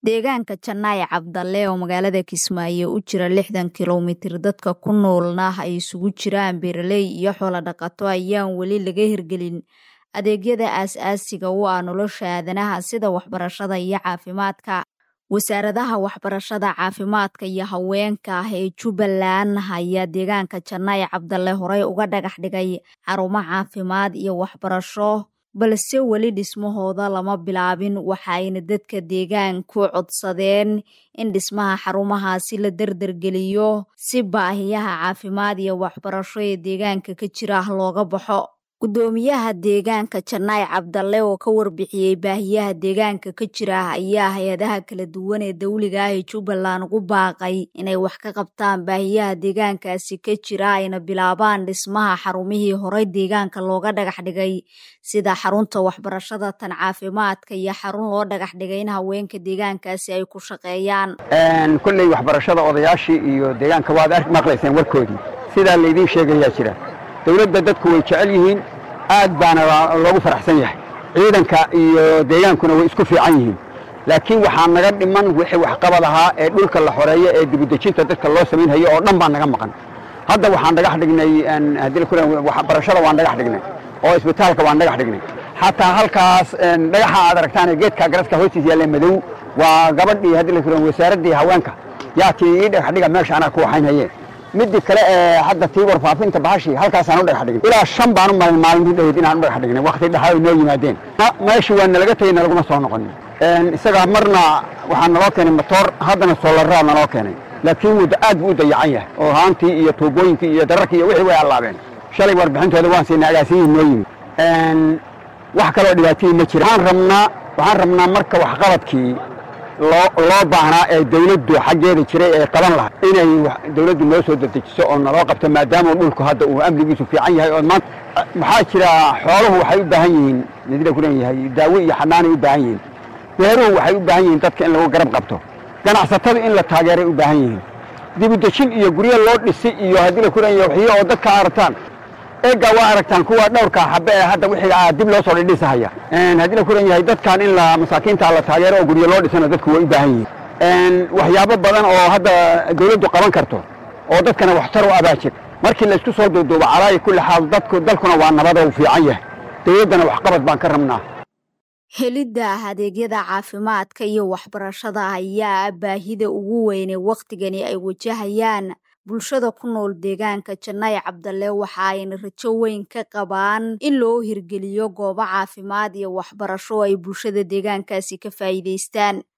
deegaanka janaaye cabdalle oo magaalada kismaayo u jira lixdan kilomitir dadka ku noolna ay isugu jiraan beeraley iyo xoolo dhaqato ayaan weli laga hirgelin adeegyada aas-aasiga u ah nolosha aadanaha sida waxbarashada iyo caafimaadka wasaaradaha waxbarashada caafimaadka iyo haweenka ah ee jubbaland ayaa deegaanka janaaye cabdalle horey uga dhagax dhigay xarumo caafimaad iyo waxbarasho balse weli dhismahooda lama bilaabin waxaayna dadka deegaanku codsadeen in dhismaha xarumahaasi la dardargeliyo si baahiyaha caafimaad iyo waxbarasho ee deegaanka ka jira looga baxo guddoomiyaha deegaanka janaaye cabdalle oo ka warbixiyey baahiyaha deegaanka ka jira ayaa hay-adaha kala duwan ee dawliga ah ee jubbaland ugu baaqay inay wax ka qabtaan baahiyaha deegaankaasi ka jira ayna bilaabaan dhismaha xarumihii horey deegaanka looga dhagax dhigay sida xarunta waxbarashada tan caafimaadka iyo xarun loo dhagax dhigay in haweenka deegaankaasi ay ku shaqeeyaan kolley waxbarashada odayaashii iyo deegaanka waad arki maqlayseen warkoodii sidaa laydiin sheegayaa jira dawladda dadku way jecel yihiin aad baana loogu faraxsan yahay ciidanka iyo deegaankuna way isku fiican yihiin laakiin waxaa naga dhiman wixii waxqabad ahaa ee dhulka la xoreeyo ee dibudejinta dadka loo samaynhayo oo dhan baa naga maqan hadda waxaan dhagax dhignay waxbarashada waan dhagax dhignay oo isbitaalka waan dhagax dhignay xataa halkaas dhagaxa aad aragtaan geedka garadka hoostiisa yaalla madow waa gabadhii haddii la kuran wasaaraddii haweenka yaa tii ii dhagax dhiga meesha anaa ku waxaynhaye midii kale ee hadda tii warfaafinta bahashii halkaasaan u dhagax dhigin ilaa shan baan u malin maalintii dhaweyd inaan u dhagax dhignay wakti dhaxaa ay noo yimaadeen meeshii waa nalaga tegey nalaguma soo noqonin isagaa marna waxaa naloo keenay motoor haddana soolaraa naloo keenay laakiin wuu aad buu u dayacan yahay oo haantii iyo tuubooyinkii iyo dararkii iyo wixii way allaabeen shalay warbixintooda waan siinay agaasiyihii noo yimid wax kaloo dhibaatihii ma jira waxaan rabnaa waxaan rabnaa marka waxqabadkii loo baahnaa ee dawladdu xaggeeda jiray ay qaban lahay inay dawladdu noo soo dedejiso oo naloo qabto maadaama dhulku hadda uu amnigiisu fiican yahay oo maanta maxaa jira xooluhu waxay u baahan yihiin midla ku leeyahay daawo iyo xanaanay u baahan yihiin beeruhu waxay u baahan yihiin dadka in lagu garab qabto ganacsatada in la taageeray u baahan yihiin dibudejin iyo guryo loo dhisi iyo haddii la ku leeyahay waxyo oo dadka aragtaan eeggaa waa aragtaan kuwa dhowrka xabe ee hadda wixii dib loo soo dhidhisahaya haddii la kuran yahay dadkan in la masaakiinta la taageero oo guryo loo dhisana dadku way u baahan yihiin waxyaabo badan oo hadda dawladdu qaban karto oo dadkana waxtar u abaajir markii laysku soo duuduubo calaayi kulli xaal dadku dalkuna waa nabada u fiican yahay dawladdana waxqabad baan ka rabnaa helidda adeegyada caafimaadka iyo waxbarashada ayaa baahida ugu weyne wakhtigani ay wajahayaan bulshada ku nool deegaanka janaaye cabdalle waxa ayna rajo weyn ka qabaan in loo hirgeliyo goobo caafimaad iyo waxbarasho ay bulshada deegaankaasi ka faa'iidaystaan